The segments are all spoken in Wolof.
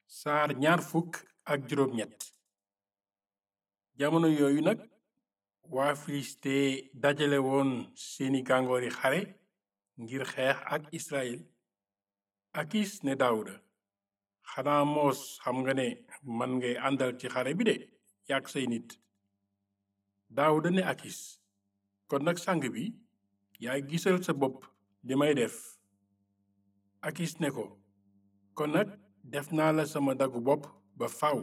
saar ñaar fukk ak juróom ñett jamono yooyu nag waa filiste dajale woon seeni gàngoori xare ngir xeex ak israel akis ne daawuda xanaa moos xam nga ne man ngay àndal ci xare bi de yàgg say nit daawuda ne akis kon nag sang bi yaay gisal sa bopp li may def akis ne ko kon nag def naa la sama dagu bopp ba faw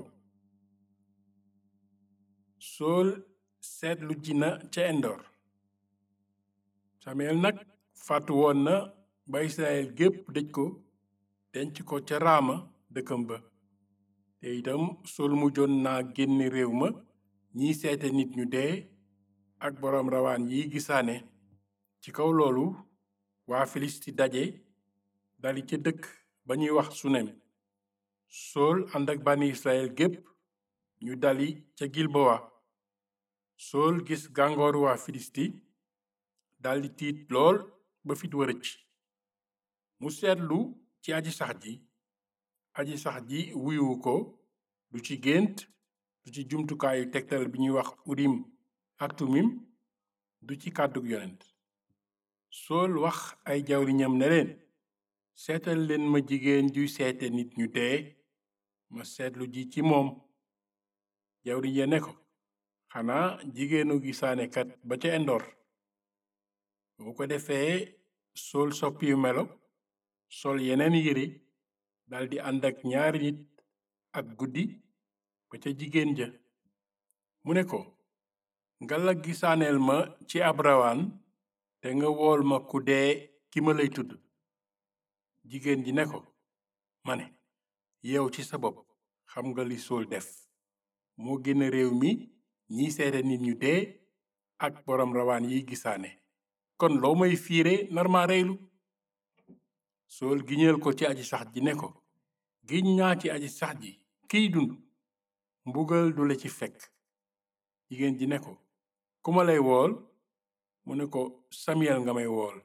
sool seetlu ji na ca endoor samuyel nag fàttu woon na ba israel gépp dëj ko denc ko ca raama dëkkam ba te itam sool mujjoon naa génn réew ma ñiy seete nit ñu dee ak boroom rawaan yi gisaane ci kaw loolu waa filisti daje dali ca dëkk ba ñuy wax sunem sool ànd ak bànni israel gépp ñu dali ca gilbowa sool gis gàngooru waa filisti daldi tiit lool ba fit wërëc mu seetlu ci aji sax ji aji sax ji wuyuwu ko du ci gént du ci jumtukaayu tegtal bi ñuy wax urim ak tumim du ci kàddug yonent sool wax ay jawriñam ne leen seetal leen ma jigéen juy seete nit ñu dee ma seetlu ji ci moom jawriñ ya ne ko xanaa jigéenu gisaanekat ba ca endoor bu ko defee sool soppiyu melo sol yeneen yére daldi ànd ak ñaari nit ak guddi ba ca jigéen ja mu ne ko ngala gisaaneel ma ci ab rawaan te nga wool ma ku dee ki ma lay tudd jigéen ji ne ko ma ne yow ci sa bopp xam nga li sool def moo génn réew mi ñiy seede nit ñu dee ak boroom rawaan yiy gisaane kon loo may fiire nar ma reylu sool giñeel ko ci aji sax ji ne ko giñ naa ci aji sax ji kiy dund mbugal du la ci fekk jigéen ji ne ko ku ma lay wool mu ne ko samiyel nga may wool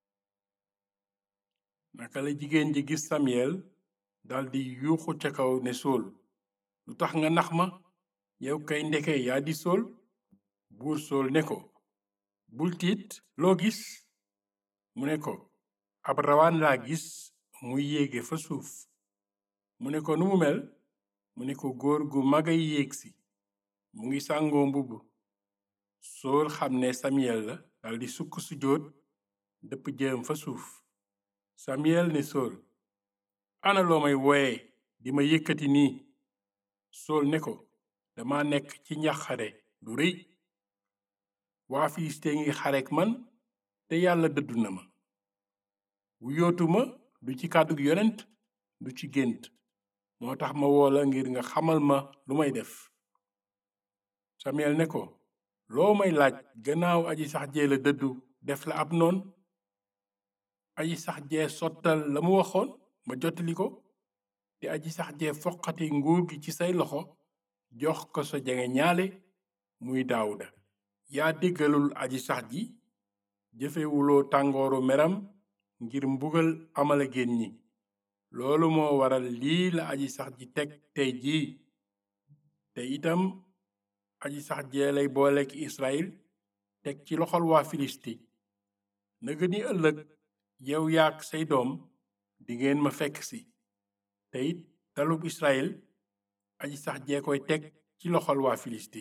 naka la jigéen ji gis samiyel daldi yuuxu ca kaw ne sool lu tax nga nax ma yow kay ndeke yaa di sool buur sool ne ko bul tiit loo gis mu ne ko ab rawaan laa gis muy yéege fa suuf mu ne ko nu mu mel mu ne ko góor gu magay yéeg si mu ngi sàngoo mbubb sool xam ne samiyel la daldi sukk sujjóot dëpp jëm fa suuf samiyel ne sool ana loo may wooye di ma yëkkati nii sool ne ko dama nekk ci njaxare lu rëy waa filiste ngi xarek man te yàlla dëddu na ma wu yootuma du ci kàddug yonent du ci gént moo tax ma woola ngir nga xamal ma lu may def samiyel ne ko loo may laaj gannaaw aji sax jee la dëddu def la ab noon aji sax jee sottal la mu waxoon ma jottali ko te aji sax jee foqati nguur gi ci say loxo jox ko sa jege ñaale muy daawuda yaa déggalul aji sax ji jëfewuloo tàngooru meram ngir mbugal amala génn ñi loolu moo waral lii la aji sax ji teg tey jii te itam aji sax jee lay boolek israel teg ci loxol waa filisti nëga ni ëllëg yow yaak say doom dingeen ma fekk si te it dalub israel aji sax jee koy teg ci loxol waa filisti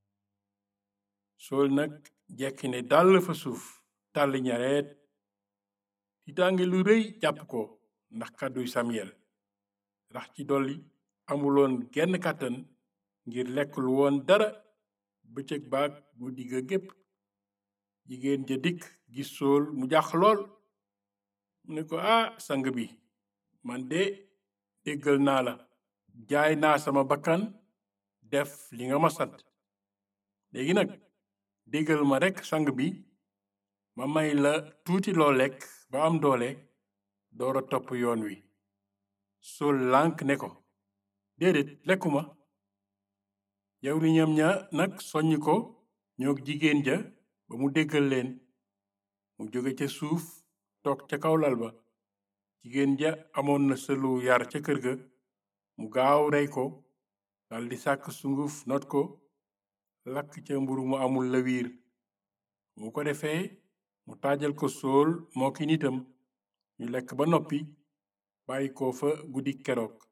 sool nag jekki ne dàll fa suuf tàll ñareet tiitaange lu rëy jàpp ko ndax kàdduy samiyel rax ci dolli amuloon genn kàttan ngir lekk lu woon dara bëccëg baag guddi ga gépp jigéen ja dikk gis sool mu jàq lool mu ne ko ah sang bi man de déggal naa la jaay naa sama bakkan def li nga ma sant léegi nag déggal ma rekk sang bi ma may la tuuti loo lekk ba am doole doora topp yoon wi sool lànk ne ko déedéet lekkuma yow li ñam ña nag soññ ko ñoo jigéen ja ba mu déggal leen mu jóge ca suuf toog ca kaw lal ba jigéen ja amoon na sëlu yar ca kër ga mu gaaw rey ko daldi sàkk sunguf not ko lakk ca mburu mu amul lawiir mu ko defee mu taajal ko sool moo ki nitam ñu lekk ba noppi bàyyi ko fa guddi keroog